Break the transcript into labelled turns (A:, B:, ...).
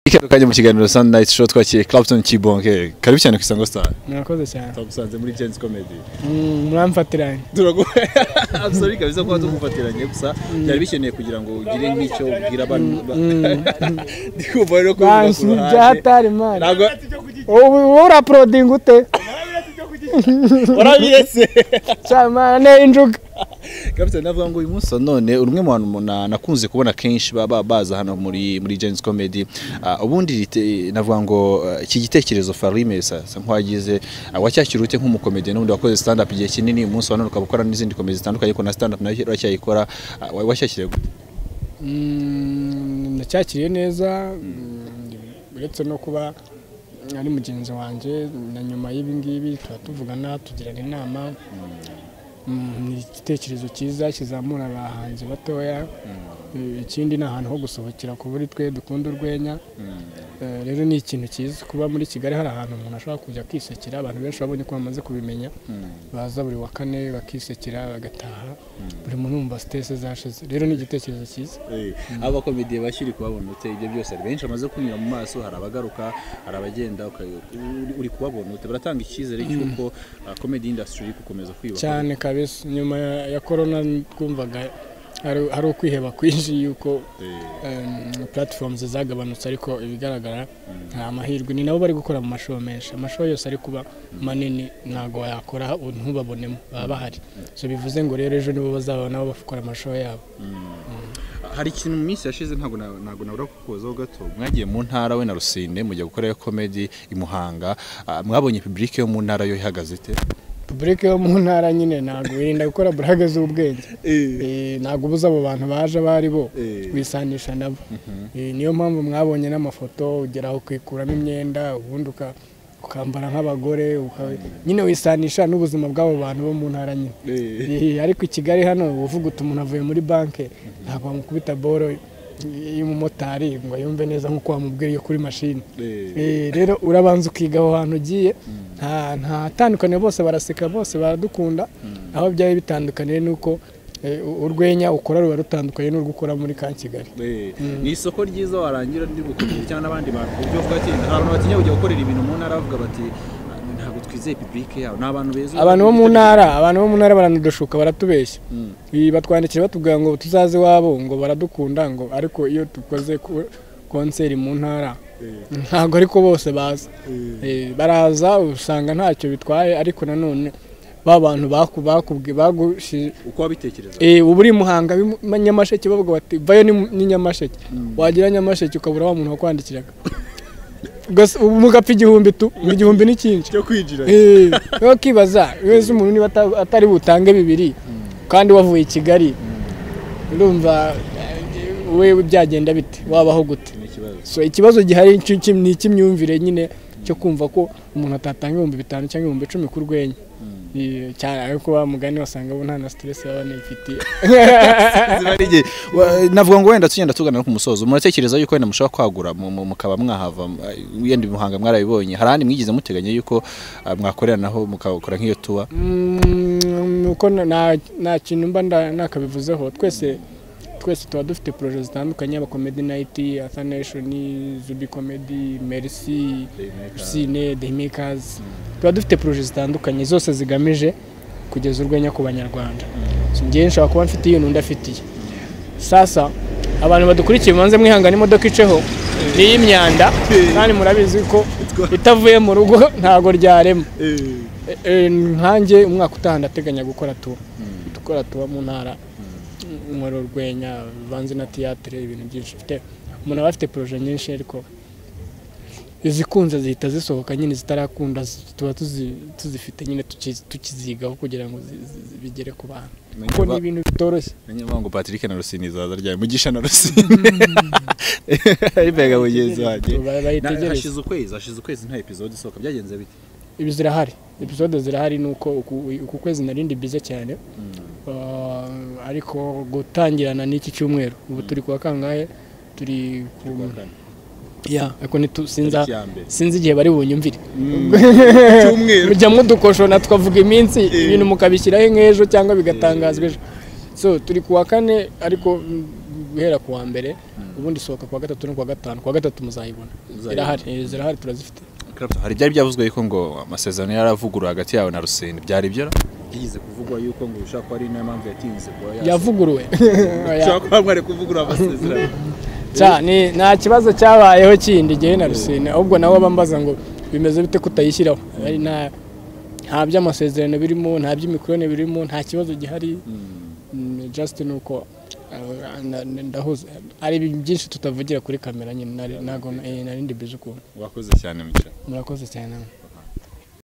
A: Ikaze kajya mu kiganiro Sunlight Show twakiriye Clapton Kibonke. Karibu cyane ku Isango Star.
B: murakoze cyane
A: Twagusanze muri Gents Comedy.
B: Mm, muramfatiranye
A: Turagu Absolutely kabisa kuba tugufatiranye gusa byari bikeneye kugira ngo ugire nk'icyo ubwira abantu. Ndikumva rero ko
B: bansubyatari mani
A: Ntabwo
B: ubu wowe uraporodinga ute
A: warabiretse.
B: cyane injuga
A: Kabisa navuga ngo uyu munsi wa none uri umwe mu bantu na- nakunze kubona kenshi baba baza hano muri muri Gents Comedy. Ah, ubundi rite- navuga ngo ah, iki gitekerezo Farime sasa nkwagize wacyakira ute nk'umukomedian n'ubundi wakoze stand up igihe kinini umunsi wa none ukaba ukora n'izindi komedi zitandukanye ariko na stand up nayo uracyayikora Ah, wa- wacyakiriye gute?
B: Mm, nacyakiriye neza mm, uretse no kuba ari mugenzi wanjye na nyuma y'ibi ngibi tuba tuvugana tugirana inama Mm, ni igitekerezo cyiza kizamura abahanzi batoya Eh, ikindi ni ahantu ho gusohokera ku buri twe dukunda urwenya Eh, rero ni ikintu cyiza kuba muri kigali hari ahantu umuntu ashobora kujya kwisekera abantu benshi babonye ko bamaze kubimenya baza buri wa kane bakisekera bagataha buri muntu yumva sitese zashize rero ni igitekerezo cyiza
A: abakomediye bashyiri kubabona ute ibyo byose hari benshi bamaze kunyura mu maso hari abagaruka hari abagenda uka- uri- uri kubabona ute baratanga icyizere cy'uko ah, comedy industry iri gukomeza kwiyubaka
B: cyane kabisa nyuma ya- ya korona twumvaga hari- hari ukwiheba kwinshi yuko
A: Eh,
B: puratifomuzi zagabanutse ariko ibigaragara nta mahirwe ni nabo bari gukora mu mashow menshi amashow yose ari kuba manini ntabwo wayakora ntubabonemo baba bahari so bivuze ngo rero ejo nibo bazaba nabo bakora amashow yabo
A: hari ikintu mu minsi yashize ntabwo na- ntabwo nabura kukubazaho gato mwagiye mu ntara we na rusine mujya gukorayo komedi i muhanga ah, mwabonye publike yo mu ntara yo ihagaze ite
B: pubulike yo mu ntara nyine ntabwo wirinda gukora burage z'ubwenge Eh, ntabwo ubuze abo bantu baje abo ari bo
A: Eh.
B: wisanisha nabo Eh, niyo mpamvu mwabonye n'amafoto ugera aho ukikuramo imyenda ubundi uka- ukambara nk'abagore uka- nyine wisanisha n'ubuzima bw'abo bantu bo mu ntara nyine Eh, ariko i kigali hano uvuga uti umuntu avuye muri banki ntabwo wamukubita boro y'umumotari ngo yumve neza nk'uko wamubwiriye kuri mashini Eh, rero urabanza ukiga aho hantu ugiye nta nta tandukaniro bose baraseka bose baradukunda aho byaba bitandukaniye nuko eh, u- urwenya ukora ruba rutandukanye n'urwo ukora muri ka kigali
A: Eh, ni isoko ryiza warangira ndi gukomera cyangwa n'abandi bantu ku buryo bwa kera hari abantu batinya kujya gukorera ibintu mu ntara bavuga bati "Ah, ntabwo twizeye publike yabo ni abantu beza
B: abantu bo mu ntara abantu bo mu ntara baranadushuka baratubeshya Eh, batwandikira batubwira ngo tuzaze iwabo ngo baradukunda ngo ariko iyo dukoze ku- konseri mu ntara ntabwo ariko bose baza Eh, baraza usanga ntacyo bitwaye ariko nanone ba bantu baku- bakubwi- bagushi-
A: uko wabitekereza
B: Eh, ubu uri i muhanga b'i Mu- nyamasheke bavuga bati vayo ni Mu- ni nyamasheke wagira nyamasheke ukabura wa muntu wakwandikiraga Gusa ubu mugapfa igihumbi tu igihumbi ni cyinshi
A: cyo kwinjira
B: Eh, rero ukibaza wese umuntu niba ata- atari butange bibiri kandi wavuye i kigali urumva eh, we byagenda bite wabaho gute
A: ni ikibazo
B: so ikibazo gihari ni cy'iki- ni icy'imyumvire nyine cyo kumva ko umuntu atatanga ibihumbi bitanu cyangwa ibihumbi icumi ku rwenya Eh, cyane ariko wa mugani wasanga bo nta na stress baba nifitiye
A: Ziba ari igihe- Wa- navuga ngo wenda tugenda tugana no ku musozo muratekereza yuko wenda mushobora kwagura mu- mu- mukaba mwahava m- wenda i muhanga mwarabibonye hari ahandi mwigeze muteganya yuko ah, mwakoreranaho mukakora nk'iyo tuba
B: Mm, uko na- nta nta kintu mba nda- nakabivuzeho twese twese tuba dufite poroje zitandukanye aba comedy night athanation zubi comedy merci sine the makers tuba dufite poroje zitandukanye zose zigamije kugeza urwenya ku banyarwanda So, njyewe nshobora kuba mfite iyo n'undi afitiye sasa abantu badukurikiye mubanze mwihangana imodoka iceho ni iy'imyanda kandi murabizi ko itavuye mu rugo ntabwo ryarema Eh, eh, nkanjye umwaka utaha ndateganya gukora tuba gukora tuba mu ntara nkora urwenya bivanze na tiyatire ibintu byinshi mfite umuntu aba afite poroje nyinshi ariko izikunze zihita zisohoka nyine zitarakunda zi- tuba tuzi- tuzifite nyine tuki- tukizigaho kugira ngo zi- zi- zi- bigere ku bantu kuko ni ibintu bitoroshye
A: Nanjye mvuga ngo Patrick na Rusini izaza ryari mugisha na Rusini aribega mugenzi wanjye
B: Ba-
A: Na-
B: bayitegereze
A: hashize ukwezi hashize ukwezi nta episode isohoka byagenze bite
B: ibi zirahari episode zirahari ni uko uku- uku kwezi narindi bize cyane Uh, ariko gutangirana n'iki cyumweru ubu turi kuwa kangahe turi ku ya ariko ntitu- sinza
A: Tariki ya mbere.
B: sinzi igihe bari bunyumvire
A: cyumweru
B: mujyamo udukoshona tukavuga iminsi ibintu mukabishyiraho nk'ejo cyangwa bigatangazwa ejo so turi kuwa kane ariko mm, guhera ku wa mbere ubundi isohoka ku wa gatatu no ku wa gatanu ku wa gatatu muzayibona
A: Muzayibona.
B: irahari eh, zirahari turazifite
A: Clapton, hari ibyari byavuzwe yuko ngo amasezerano yaravuguruwe hagati yawe na Rusine byari ibyo byigeze kuvugwa yuko ngo ushaka ko ari niyo mpamvu yatinze kuba
B: yavuguruwe
A: ushaka kuba mwari kuvugurura amasezerano
B: Cya- ni- nta kibazo cyabayeho kindi igihe na rusine ahubwo nawe abambaza ngo bimeze bite kutayishyiraho ari nta nta by'amasezerano birimo nta by'imikorane birimo nta kibazo gihari Mm, just ni uko uh, na- na- ndahuze ari ibintu byinshi tutavugira kuri kamera nyine nari- ntago eh, narindi bizi ukuntu
A: wakoze cyane mu
B: murakoze cyane namwe